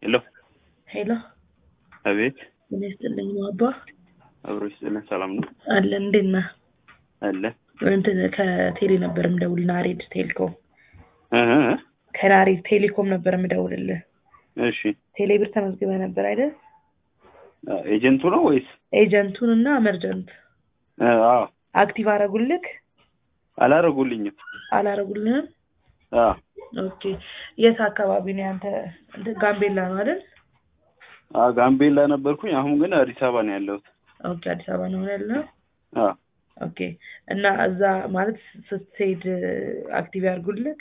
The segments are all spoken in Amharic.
ሄሎ ሄሎ አቤት ምን ይስጥልኝ አባ አብሮ ይስጥልን ሰላም ነው አለን እንዴት ነህ አለ እንትን ከቴሌ ነበር የምደውልልህ ናሬድ ቴሌኮም እ እ ከናሬድ ቴሌኮም ነበር የምደውልልህ እሺ ቴሌ ብር ተመዝግበህ ነበር አይደል ኤጀንቱ ነው ወይስ ኤጀንቱን እና መርጀንት እ አዎ አክቲቭ አረጉልክ አላረጉልኝም አላረጉልህም አዎ ኦኬ የት አካባቢ ነው ያንተ እንትን ጋምቤላ ነው አይደል አዎ ጋምቤላ ነበርኩኝ አሁን ግን አዲስ አበባ ነው ያለሁት ኦኬ አዲስ አበባ ነው ያለው አዎ ኦኬ እና እዛ ማለት ስትሄድ አክቲቭ ያርጉልክ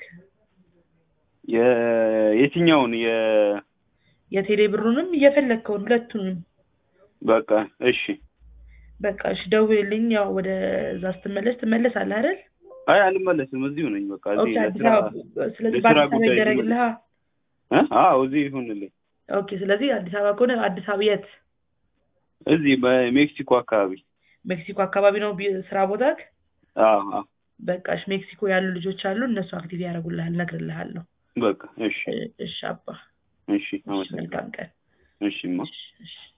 የ- የትኛውን የ የቴሌ ብሩንም እየፈለግከውን ሁለቱንም በቃ እሺ በቃ እሺ ደውልልኝ ያው ወደ እዛ ስትመለስ ትመለሳለህ አይደል አይ አልመለስም እዚሁ ነኝ በቃ ኦኬ እዚህ አዲስ ለስራ አበባ ስለዚህ ለስራ በአዲስ አበባ ጉዳይ ይደረግልሃ እ አዎ እዚህ ይሁንልኝ ኦኬ ስለዚህ አዲስ አበባ ከሆነ አዲስ አበባ የት እዚህ በሜክሲኮ አካባቢ ሜክሲኮ አካባቢ ነው ቢ- ስራ ቦታክ አዎ አዎ በቃ እሺ ሜክሲኮ ያሉ ልጆች አሉ እነሱ አክቲቭ ያደርጉልሃል እነግርልሃለሁ በቃ እሺ እ- እሺ አባ እሺ እሺ አመሰግናለሁ መልካም ቀን እሺማ እሺ እሺ